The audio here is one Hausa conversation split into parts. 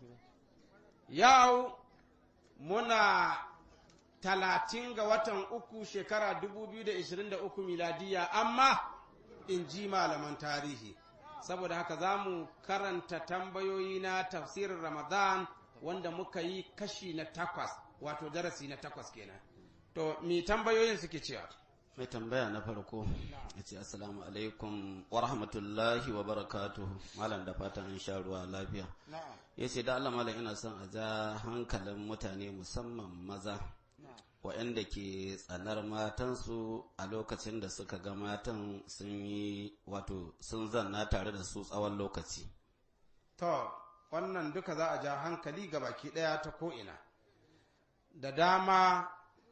yau muna talatin ga watan uku shekara 2023 miladiya amma in ji malaman tarihi saboda haka za mu karanta tambayoyi na tafsirin ramadan wanda muka yi kashi na takwas wato darasi na takwas kenan to mi tambayoyin suke cewa mai tambaya na farko ya ce assalamu alaikum wa rahmatullahi wa barakatuhu malam da fatan an sha ruwa lafiya ya ce da Allah malam ina son a ja hankalin mutane musamman maza waɗanda ke tsanar matansu a lokacin da suka ga matan sun yi wato sun zanna tare da su tsawon lokaci to wannan duka za a ja hankali ga baki ɗaya ta ko'ina da dama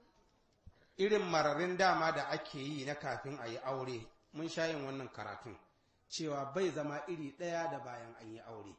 irin mararin dama da ake yi na kafin a yi aure mun sha yin wannan karatun cewa bai zama iri ɗaya da bayan an yi aure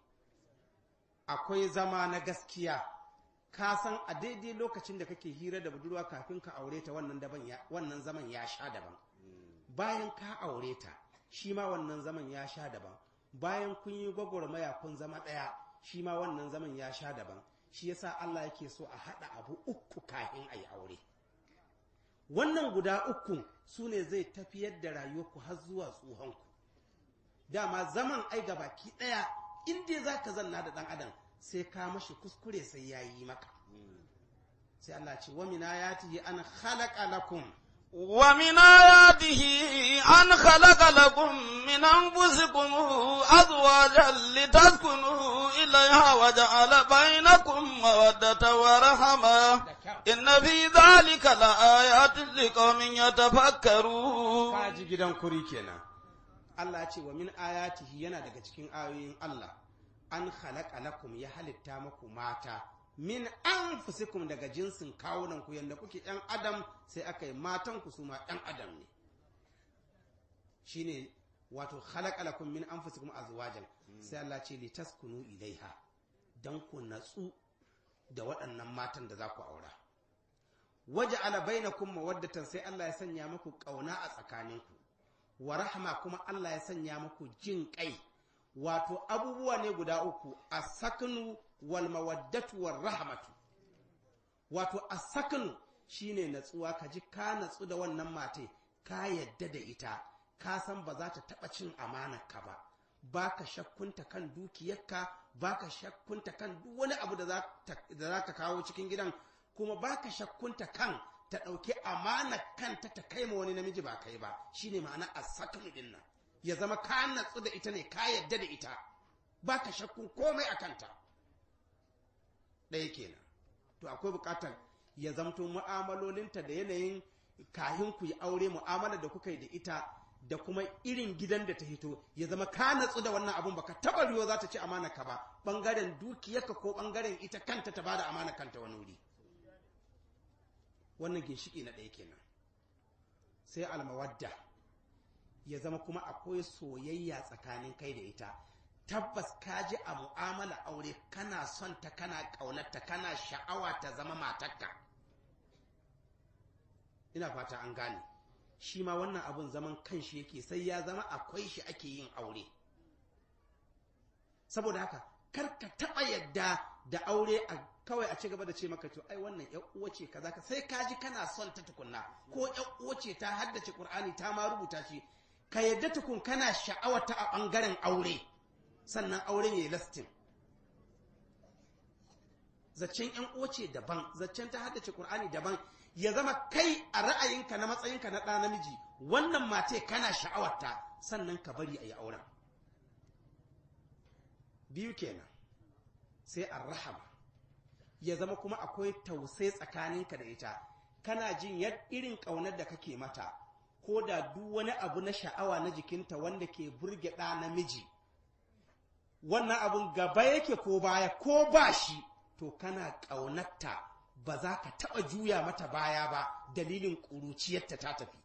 akwai zama na gaskiya ka san a daidai lokacin da kake hira da budurwa kafin ka aure ta wannan daban ya wannan zaman ya sha daban bayan ka aure ta shi ma wannan zaman ya sha daban bayan kun yi gwagwarmaya kun zama ɗaya shi ma wannan zaman ya sha daban shi yasa Allah yake so a haɗa abu uku kafin a yi aure wannan guda uku su ne zai tafiyar da rayuwarku har zuwa tsohonku dama zaman ai baki ɗaya inda za ka zanna da ɗan adam sai ka mashi kuskure sai ya yi maka sai Allah ce wa mina ya tihi an khalaqa lakum ومن آياته أن خلق لكم من أنفسكم أزواجا لتسكنوا إليها وجعل بينكم مودة ورحمة إن في ذلك لآيات لقوم يتفكرون kaji gidan kuri kenan Allah ya ce wa min ayatihi yana daga cikin ayoyin Allah an khalaqa lakum ya halitta muku mata min anfusikum daga jinsin kawunan ku yanda kuke yan adam sai aka yi matan ku su ma yan adam ne shine wato khalaqa lakum min anfusikum azwajan sai Allah ce li taskunu ilaiha dan ku natsu da waɗannan matan da za ku aura waje ala bainakum mawaddatan sai Allah ya sanya muku kauna a tsakaninku wa rahma kuma Allah ya sanya muku jin kai wato abubuwa ne guda uku asaknu wal mawaddatu war rahmatu wato asaknu shine natsuwa ka ji ka natsu da wannan mate ka yadda da ita ka san ba za ta taba cin ka ba baka shakkunta kan dukiyarka baka shakkunta kan duk wani abu da za ka kawo cikin gidan kuma baka shakkunta kan ta ɗauki amana kanta ta kai ma wani namiji ba kai ba shine ma'ana asaknu din nan ya zama ka natsu da ita ne ka yadda da ita baka shakkun komai a kanta ɗaya kenan to akwai buƙatar ya zamto mu'amalolinta da yanayin kahin ku yi aure mu'amalar da kuka yi da ita da kuma irin gidan da ta hito ya zama ka natsu da wannan abun baka taba riyo za ta ci amana ka ba bangaren dukiyarka ko bangaren ita kanta ta bada amana kanta wani wuri wannan ginshiki na ɗaya kenan sai almawadda ya zama kuma akwai soyayya tsakanin kai da ita tabbas ka ji a mu'amala aure kana son ta kana ƙaunarta kana sha'awa ta zama matarka ina fata an gane shi ma wannan abun zaman kanshi yake sai ya zama akwai shi ake yin aure saboda haka kar ka taɓa yadda da aure a kawai a ci gaba da ce maka to ai wannan ƴan uwa ce kaza ka sai ka ji kana son ta tukunna ko ƴan uwa ce ta haddace Qur'ani ta ma rubuta shi ka yadda tukun kana sha'awata a ɓangaren aure sannan auren ya yi lastin zaccen ‘yan uwace daban zaccen ta haddace ƙur'ani daban ya zama kai a ra'ayinka na matsayinka na ɗa namiji wannan mate kana sha'awarta sannan ka bari a yi auren biyu kenan sai an rahama ya zama kuma akwai tausai tsakaninka da ita kana jin irin ƙaunar da kake mata ko da duk wani abu na sha'awa na jikinta wanda ke burge ɗa namiji wannan abun gaba yake ko baya ko ba shi to kana ƙaunarta ba za ka taɓa juya mata baya ba dalilin ƙuruciyarta ta tafi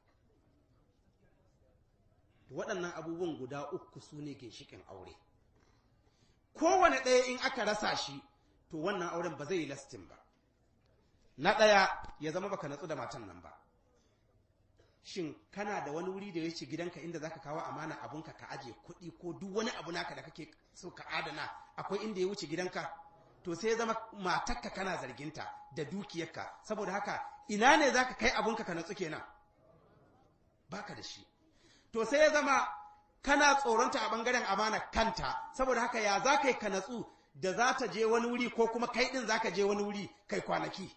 waɗannan abubuwan guda uku su ne ginshiƙin aure kowane ɗaya in aka rasa shi to wannan auren ba zai yi lastin ba na ɗaya ya zama baka natsu da matan nan ba shin kana da wani wuri da ya ce gidanka inda zaka kawo amana abunka ka aje kuɗi ko duk wani abu naka da kake so ka adana akwai inda ya wuce gidanka to sai ya zama matakka kana zarginta da dukiyarka saboda haka ina ne zaka kai abunka ka natsu kenan baka da shi to sai ya zama kana tsoronta a bangaren amana kanta saboda haka ya za ka yi ka natsu da za ta je wani wuri ko kuma kai din za ka je wani wuri kai kwanaki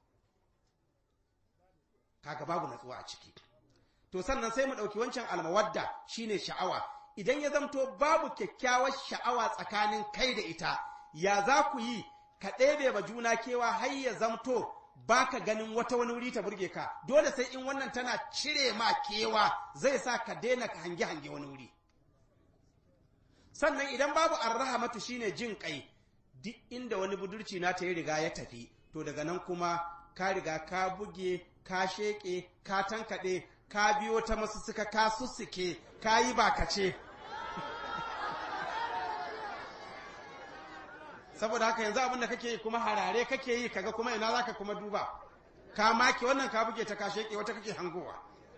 kaga babu natsuwa a ciki to sannan sai mu ɗauki wancan almawadda shine sha'awa idan ya zamto babu kyakkyawar sha'awa tsakanin kai da ita ya za ku yi ka ɗebe ba juna kewa har ya zamto baka ganin wata wani wuri ta burge ka dole sai in wannan tana cire ma kewa zai sa ka daina ka hange hange wani wuri sannan idan babu arrahamatu shine jin kai duk inda wani budurci na ta yi riga ya tafi to daga nan kuma ka riga ka buge ka sheke ka tankaɗe ka biyo ta masu suka ka sussuke ka yi bakace saboda haka yanzu abin da kake yi kuma harare kake yi kaga kuma ina zaka kuma duba ka maki wannan ka buge ta ka sheke wata kake hangowa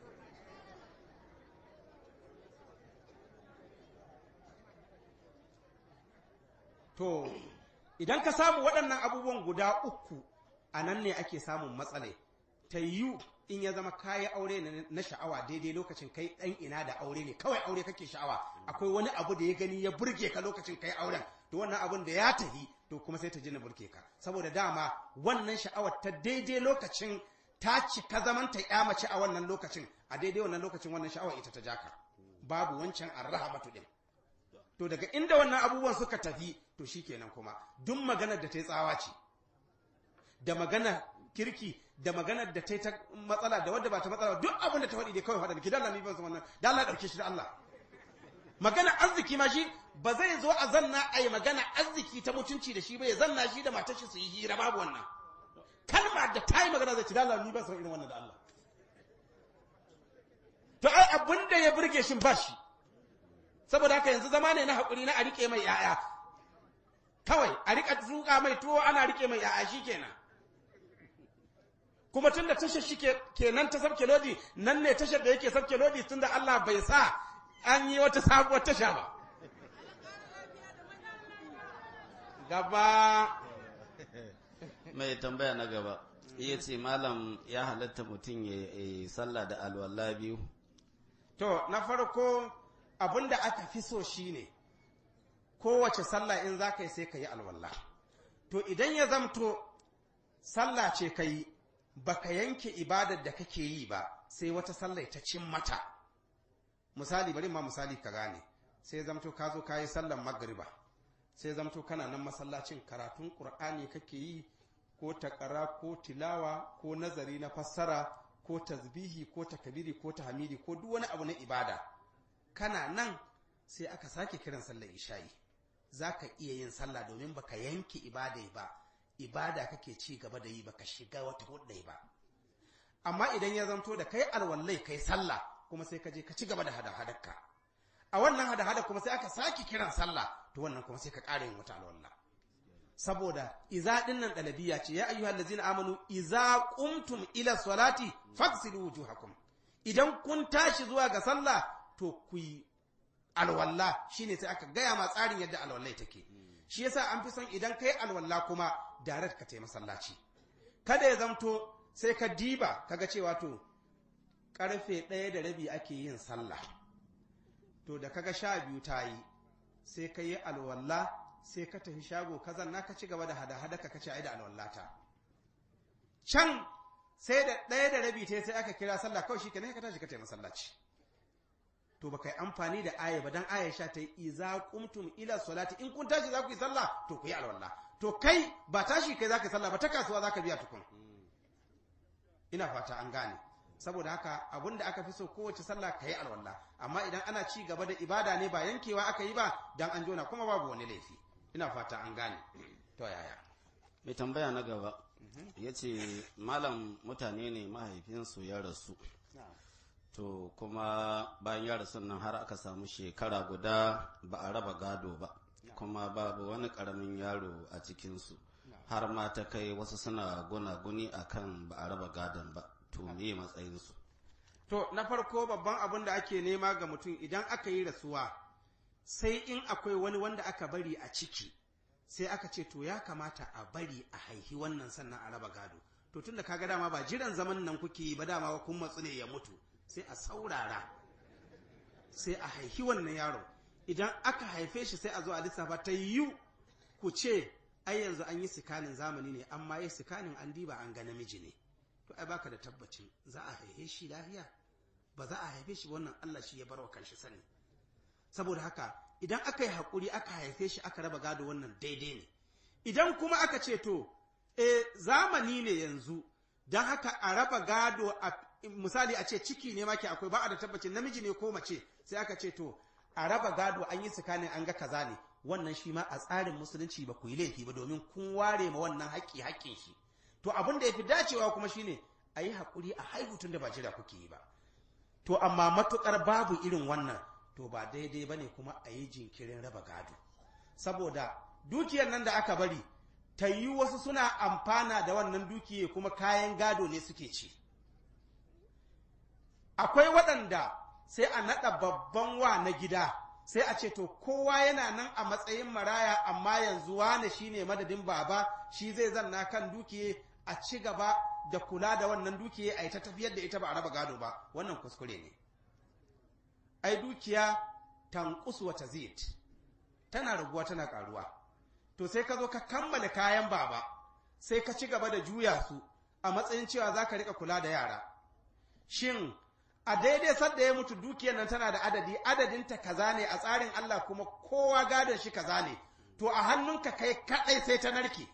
to idan ka samu waɗannan abubuwan guda uku a nan ne ake samun matsale ta yiwu in ya zama kayi aure na sha'awa daidai lokacin kai ɗan ina da aure ne kawai aure kake sha'awa akwai wani abu da ya gani ya burge ka lokacin kai auren to wannan abun da ya tahi to kuma sai ta ji na burge ka saboda dama wannan sha'awar ta daidai lokacin ta cika zaman ta ya mace a wannan lokacin a daidai wannan lokacin wannan sha'awar ita ta jaka babu wancan arrahabatu din to daga inda wannan abubuwan suka tafi to shikenan kuma duk maganar da ta yi tsawa ce da magana kirki da maganar da ta yi ta matsala da wadda ba ta matsala duk abin da ta faɗi dai kawai faɗa ki dalla ni ban san wannan da Allah ɗauke shi da Allah magana arziki ma shi ba zai zo a zanna a yi magana arziki ta mutunci da shi ba ya zanna shi da matar shi su yi hira babu wannan kalma da ta yi magana zai ci da Allah ni ban san irin wannan da Allah to ai abin da ya burge shi ba shi saboda haka yanzu zama ne na haƙuri na a riƙe mai ‘ya'ya kawai a riƙa zuƙa mai tuwo ana riƙe mai ‘ya'ya shi kenan kuma tun da tashar shi kenan ta sabke lodi nan ne tashar da yake sabke lodi tun da Allah bai sa an yi wata sabuwar tasha ba gaba mai tambaya na gaba iya ce malam ya halatta mutum ya yi sallah da alwala biyu to na farko abin da aka fi so shine kowace sallah in za ka yi sai ka yi alwala to idan ya zamto sallah ce ka yi ba ka yanke ibadar da kake yi ba sai wata sallah ta cin mata misali bari ma misali ka gane sai zamto ka zo ka yi sallan magriba sai zamto kana nan masallacin karatun ƙur'ani kake yi ko takara ko tilawa ko nazari na fassara ko tasbihi ko takabiri ko tahmidi ko duk wani abu na ibada kana nan sai aka sake kiran sallar isha'i za ka iya yin sallah domin baka yanke ibada ba ibada kake ci gaba da yi baka shiga wata hudai ba amma idan ya zanto da kai alwallai kai sallah kuma sai ka je ka ci gaba da hada-hadarka a wannan hada-hada kuma sai aka sake kiran sallah to wannan kuma sai ka ƙara yin wata alwallah saboda iza dinnan dalabiya ce ya ayyuhal ladzina amanu iza qumtum ila salati faghsilu wujuhakum idan kun tashi zuwa ga sallah to ku yi alwalla shine sai aka gaya ma tsarin yadda alwallai take shi yasa an fi son idan kai alwalla kuma direct ka tai masallaci kada ya zamto sai ka diba kaga cewa to karfe ɗaya da rabi ake yin sallah to da kaga sha biyu ta yi sai ka yi alwalla sai ka tafi shago ka zanna ka ci gaba da hada-hada ka kace ai da alwallata can sai da ɗaya da rabi ta sai aka kira sallah kawai shikenan ka tashi ka tafi masallaci to baka yi amfani da aya ba dan aya sha ta yi iza qumtum ila salati in kun tashi za ku yi sallah to ku yi alwalla to kai ba tashi kai za ka yi sallah ba ta kasuwa za ka biya tukun ina fata an gane saboda haka abin da aka fi so kowace sallah ka yi alwala amma idan ana ci gaba da ibada ne ba yankewa aka yi ba dan an jona kuma babu wani laifi ina fata an gane to yaya mai tambaya na gaba ya ce malam mutane ne mahaifinsu ya rasu to kuma bayan ya rasu nan har aka samu shekara guda ba a raba gado ba kuma babu wani karamin yaro a cikinsu har ma ta kai wasu suna gunaguni akan ba a raba gadon ba to me matsayinsu to na farko babban abin da ake nema ga mutum idan aka yi rasuwa sai in akwai wani wanda aka bari a ciki sai aka ce to ya kamata a bari a haihi wannan sannan a raba gado to tun da kaga dama ba jiran zaman nan kuke yi ba dama kun matsu ne ya mutu sai a saurara sai a haihi wannan yaro idan aka haife shi sai a zo a lissafa ta yiwu ku ce ai yanzu an yi sikanin zamani ne amma yi sikanin an diba an ga namiji ne to ai baka da tabbacin za a haife shi lafiya ba za a haife shi wannan Allah shi ya bar wa kanshi sani saboda haka idan aka yi haƙuri aka haife shi aka raba gado wannan daidai ne idan kuma aka ce to e zamani ne yanzu don haka a raba gado a misali a ce ciki ne maki akwai ba a da tabbacin namiji ne ko mace sai aka ce to a raba gado an yi tsakanin an ga kaza ne wannan shi ma a tsarin musulunci ba ku yi laifi ba domin kun ware ma wannan haƙƙi haƙƙin shi to abin da ya fi dacewa kuma shine a yi haƙuri a haihu tun da ba jira kuke yi ba to amma matuƙar babu irin wannan to ba daidai ba ne kuma a yi jinkirin raba gado saboda dukiyar nan da aka bari ta yi wasu suna amfana da wannan dukiya kuma kayan gado ne suke ci akwai waɗanda sai a naɗa babban wa na gida sai a ce to kowa yana nan a matsayin maraya amma yanzu wane shine madadin baba shi zai zanna kan dukiye a ci gaba da kula da wannan dukiye a yi ta tafiyar da ita ba a raba gado ba wannan kuskure ne ai dukiya tanqus wa tazid tana raguwa tana karuwa to sai ka zo ka kammala kayan baba sai ka ci gaba da juya su a matsayin cewa za ka rika kula da yara shin a daidai sadda ya mutu dukiyar nan tana da adadi adadinta kaza ne a tsarin Allah kuma kowa gadon shi kaza ne to a hannunka kai kadai sai ta narke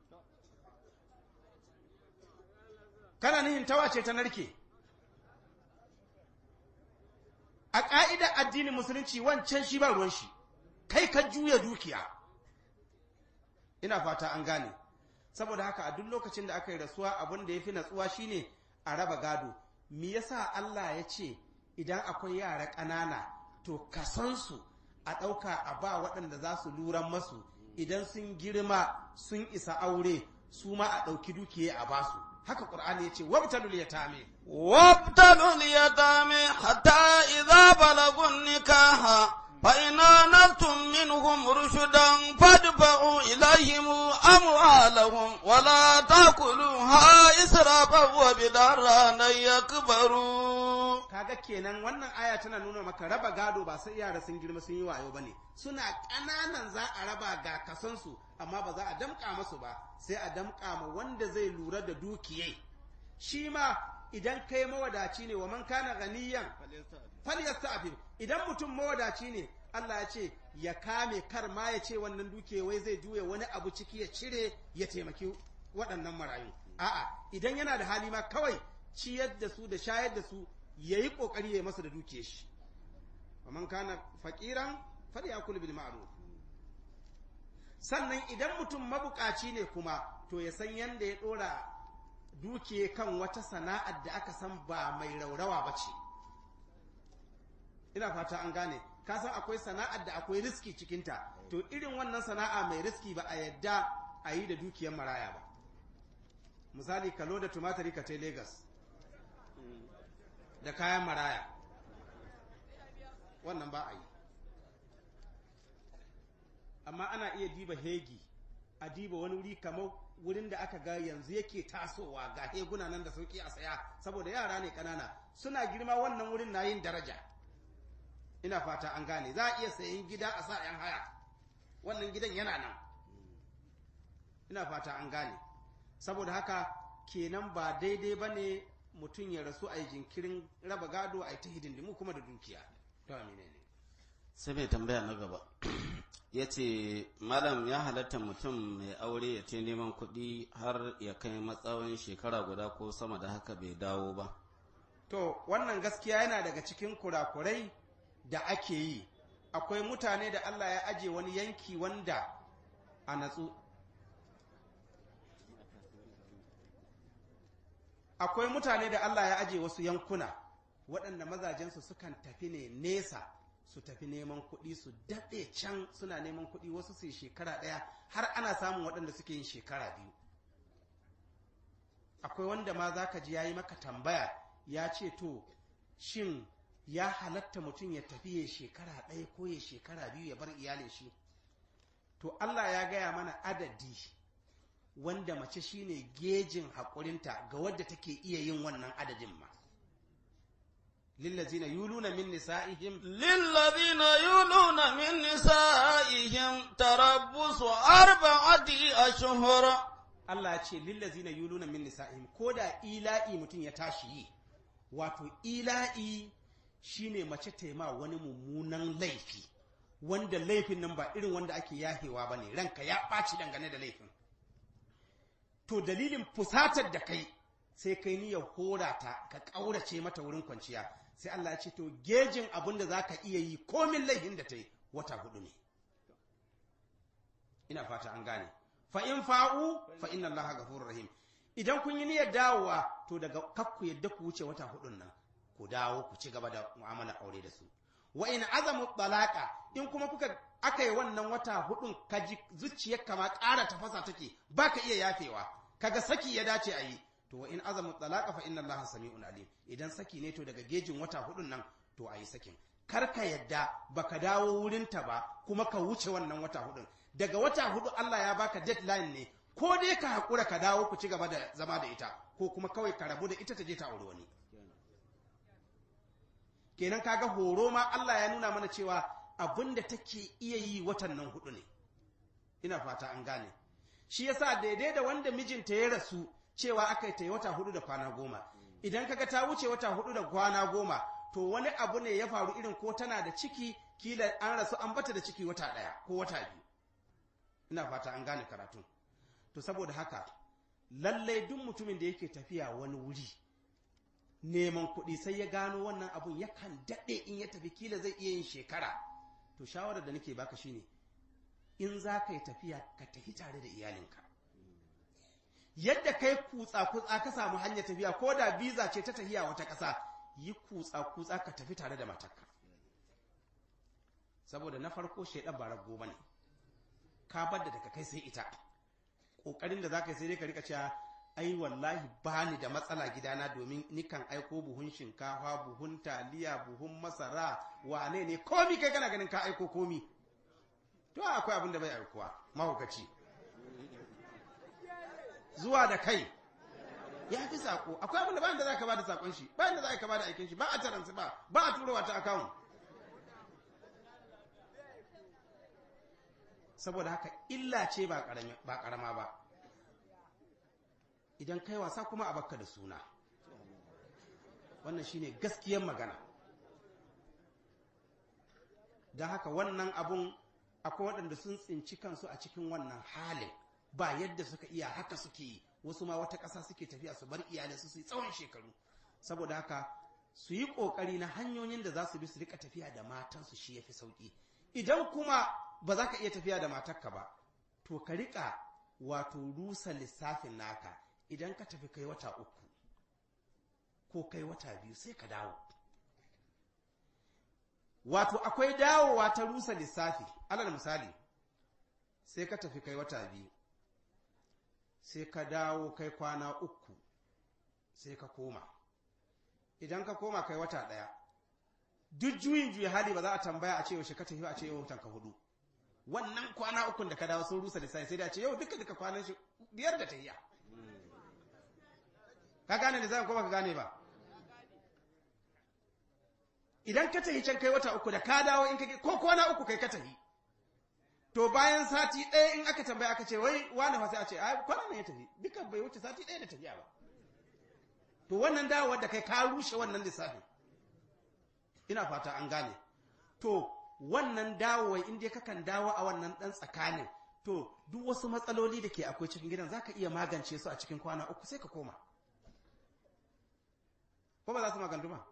kana nihin tawa ce ta narke a ƙa'idar addinin musulunci wancan shi ba ruwan shi kai ka juya dukiya ina fata an gane saboda haka a duk lokacin da aka yi rasuwa abin da ya fi natsuwa shine a raba gado me yasa Allah ya ce idan akwai yara ƙanana to kasansu a ɗauka a ba waɗanda za su luran masu idan sun girma sun isa aure su ma a ɗauki dukiya a basu haka ƙur'ani ya ce wabtalul yatame وابتلوا اليتامى حتى إذا بلغوا النكاح فإن آنستم منهم رشدا فادفعوا إليهم أموالهم ولا تأكلوها إسرافا وبدارا أن يكبروا kaga kenan wannan aya tana nuna maka raba gado ba sai yara sun girma sun yi wayo bane suna ƙananan za a raba ga kasansu amma ba za a damƙa masu ba sai a damƙa ma wanda zai lura da dukiyai shi ma idan kai mawadaci ne wa man kana ganiyan falyasta'fif idan mutum mawadaci ne Allah ya ce ya kame kar ma ya ce wannan dukiya wai zai juya wani abu ciki ya cire ya taimaki waɗannan marayu a'a idan yana da hali ma kawai ciyar da su da shayar da su yayi kokari ya masa da dukiyar shi wa man kana faqiran falyakul bil ma'ruf sannan idan mutum mabukaci ne kuma to ya san yanda ya dora dukiye kan wata sana'ar da aka san ba mai raurawa ba ce ina fata an gane ka san akwai sana'ar da akwai riski cikinta to irin wannan sana'a mai riski ba a yadda a yi da dukiyar maraya ba misali kalo da tumatari ka tai Legas da kayan maraya wannan ba a yi amma ana iya diba hegi a diba wani wuri kamar wurin da aka ga yanzu yake tasowa ga heguna nan da sauki a saya saboda yara ne kanana suna girma wannan wurin na yin daraja ina fata an gane za a iya sayan gida a sa yan haya wannan gidan yana nan ina fata an gane saboda haka kenan ba daidai ba ne mutum ya rasu a yi jinkirin raba gado a yi ta hidindimu kuma da dukiya to amine ne sai mai tambaya na gaba ya ce malam ya halatta mutum mai aure ya ce neman kuɗi har ya kai matsawon shekara guda ko sama da haka bai dawo ba to wannan gaskiya yana daga cikin kurakurai da ake yi akwai mutane da Allah ya aje wani yanki wanda a natsu akwai mutane da Allah ya aje wasu yankuna waɗanda mazajensu sukan tafi ne nesa su tafi neman kuɗi su daɗe can suna neman kuɗi wasu su yi shekara ɗaya har ana samun waɗanda suke yin shekara biyu akwai wanda ma za ka ji ya yi maka tambaya ya ce to shin ya halatta mutum ya tafi ya shekara ɗaya ko ya shekara biyu ya bar iyalin shi to Allah ya gaya mana adadi wanda mace shine gejin haƙurinta ga wadda take iya yin wannan adadin ma lillazina yuluna min nisa'ihim للذين يولون من نسائهم تربص أربعة أشهر Allah ya ce lillazina yuluna min nisa'ihim ko da ila'i mutum ya tashi yi wato ila'i shine mace taima wani mummunan laifi wanda laifin nan ba irin wanda ake yahewa ba ne ranka ya ɓaci dangane da laifin to dalilin fusatar da kai sai kai niyyar hora ta ka ƙaurace mata wurin kwanciya sai Allah ya ce to gejin abin da za ka iya yi komin laifin da ta yi wata hudu ne ina fata an gane fa in fa'u fa inna allaha ghafurur rahim idan kun yi niyyar dawowa to daga kakku yadda ku wuce wata hudun nan ku dawo ku ci gaba da mu'amala aure da su wa in azamu talaqa in kuma kuka aka yi wannan wata hudun kaji zuciyar kama ƙara tafasa take baka iya yafewa kaga saki ya dace a yi to wa in azamu talaqa fa inna allaha sami'un alim idan saki ne to daga gejin wata hudun nan to a yi sakin kar ka yadda baka dawo wurinta ba kuma ka wuce wannan wata hudun daga wata hudu Allah ya baka deadline ne ko dai ka haƙura ka dawo ku ci gaba da zama da ita ko kuma kawai ka rabu da ita ta je ta auri wani kenan kaga horo ma Allah ya nuna mana cewa abin da take iya yi watan nan hudu ne ina fata an gane shi yasa daidai da wanda mijinta ya rasu cewa aka yi ta yi wata hudu da kwana goma idan kaga ta wuce wata hudu da kwana goma to wani abu ne ya faru irin ko tana da ciki kila an rasu an bata da ciki wata ɗaya ko wata biyu ina fata an gane karatun to saboda haka lallai duk mutumin da yake tafiya wani wuri neman kuɗi sai ya gano wannan abun yakan daɗe in ya tafi kila zai iya yin shekara to shawarar da nake baka shine in za ka yi tafiya ka tafi tare da iyalinka yadda kai kutsa kutsa ka samu hanyar tafiya ko da biza ce ta tafiya wata ƙasa yi kutsa kutsa ka tafi tare da matarka saboda na farko shaidan ba rago bane ka bar da daga kai sai ita kokarin da zaka yi sai dai ka rika cewa ai wallahi bani da matsala gidana domin nikan aiko buhun shinkafa buhun taliya buhun masara wane ne komi kai kana ganin ka aiko komi to akwai abin da bai aikowa mahaukaci zuwa da kai ya fi sako akwai abin da bayan da za ka ba da sakon shi bayan da za ka ba da aikin shi ba a taransu ba ba a turowa ta akawun saboda haka illa ce ba karama ba idan kai wasa kuma a bakka da suna wannan shine gaskiyar magana don haka wannan abun akwai waɗanda sun tsinci kansu a cikin wannan halin ba yadda suka iya haka suke yi wasu ma wata ƙasa suke tafiya su bar iyalai su su yi tsawon shekaru saboda haka su yi ƙoƙari na hanyoyin da za su bi su rika tafiya da matansu shi ya fi sauƙi idan kuma ba za ka iya tafiya da matarka ba to ka riƙa wato rusa lissafin naka idan ka tafi kai wata uku ko kai wata biyu sai ka dawo wato akwai dawowa ta rusa lissafi alal misali sai ka tafi kai wata biyu sai ka dawo kai kwana uku sai ka koma idan ka koma kai wata ɗaya duk juyin juya hali ba za a tambaya a ce yaushe ka tafi a ce yau ka hudu wannan kwana ukun da ka dawo sun rusa lissafi sai da ce yau duka duka kwanan shi biyar da tahiya ka gane da zan ko ka gane ba idan ka tahi can kai wata uku da ka dawo in ka ko kwana uku kai ka tahi to bayan sati ɗaya in aka tambaya aka ce wai wani fa sai a ce ai kwana ne ya tafi duka bai wuce sati ɗaya da tafiya ba to wannan dawowar da kai ka rushe wannan lissafin ina fata an gane to wannan dawowar in dai kakan dawo a wannan ɗan tsakanin to duk wasu matsaloli da ke akwai cikin gidan zaka iya magance su a cikin kwana uku sai ka koma ko ba za su magantu ba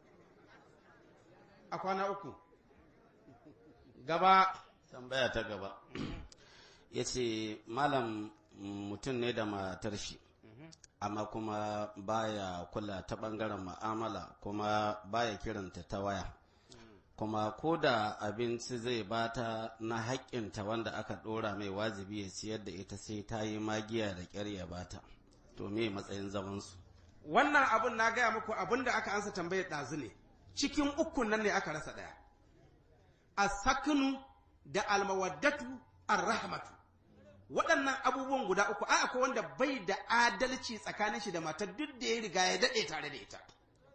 a kwana uku gaba tambaya ta gaba ya ce malam mutum ne da matar shi amma kuma baya kula ta bangaren ma'amala kuma baya kiranta ta waya kuma ko da abinci zai bata na haƙƙinta wanda aka ɗora mai wajibi ya siyar da ita sai ta yi magiya da ƙyar ya bata to me matsayin zamansu wannan abun na gaya muku abun da aka ansa tambayar ɗazu ne cikin ukun nan ne aka rasa ɗaya a sakinu da almawaddatu ar-rahmatu waɗannan abubuwan guda uku a akwai wanda bai da adalci tsakanin shi da matar duk da ya riga ya daɗe tare da ita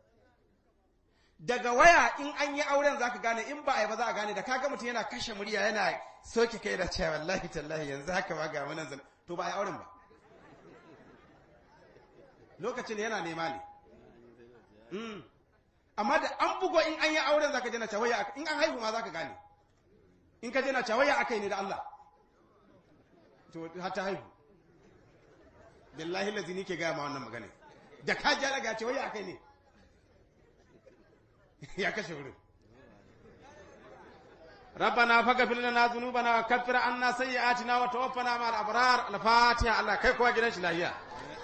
daga waya in an yi auren za ka gane in ba a yi ba za a gane da kaga mutum yana kashe murya yana soke kai da cewa wallahi tallahi yanzu haka ma ga wannan zan to ba a yi auren ba lokacin yana nema ne Mm. amma da an bugo in an yi auren za ka jana cawaya in an haihu ma za ka gane in ka jana cawaya aka yi ne da Allah to har ta haihu billahi lazi ni ke gaya ma wannan magana da ka ja daga cawaya aka yi ne ya kashe wurin ربنا فاغفر لنا ذنوبنا وكفر عنا سيئاتنا وتوفنا مع الابرار الفاتحه الله kai kowa gidan shi lahiya